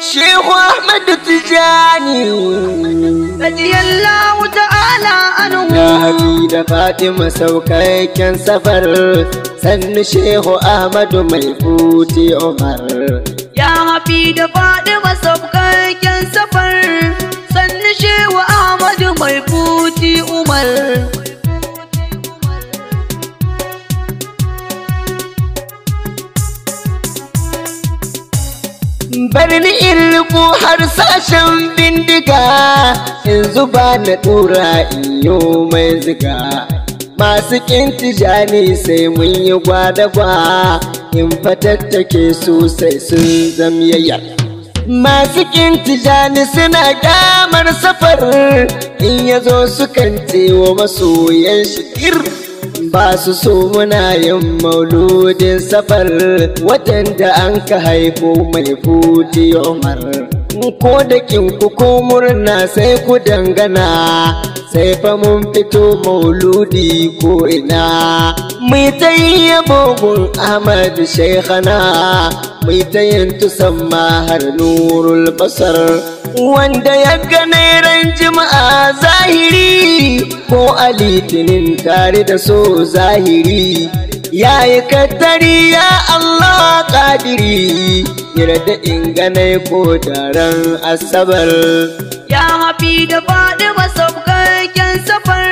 Shehu Ahmadu Tijani radiyallahu ta'ala anhu Ya habi da Fatima saukakken safar sannu Shehu Ahmadu mai futi Umar ya hafi da faɗi masaukakken safar sannu shewa ahmadu mai futi umar Barni in riƙo har sashen bindiga in zuba na ɗora iyo mai ziga masu ƙin tijani sai mun yi gwada-gwa in fatattake su sai sun zamyayya masu ƙin tijani suna ƙyamar safar in ya zo sukan wa masoyan shikir ba su so muna yin mauludin safar watan da an ka haifo mai futi umar ko da kinku ko murna sai ku dangana sai fa mun fito mauludi ko ina mai ta yi yabobin ahmad shaikhana mai ta yin tusamma har nurul basar wanda ya gane ran jima'a zahiri ko a litinin tare da so zahiri ya yi kaddari ya Allah kadiri yarda in gane ko daren asabar ya hafi da faɗi masaukakken safar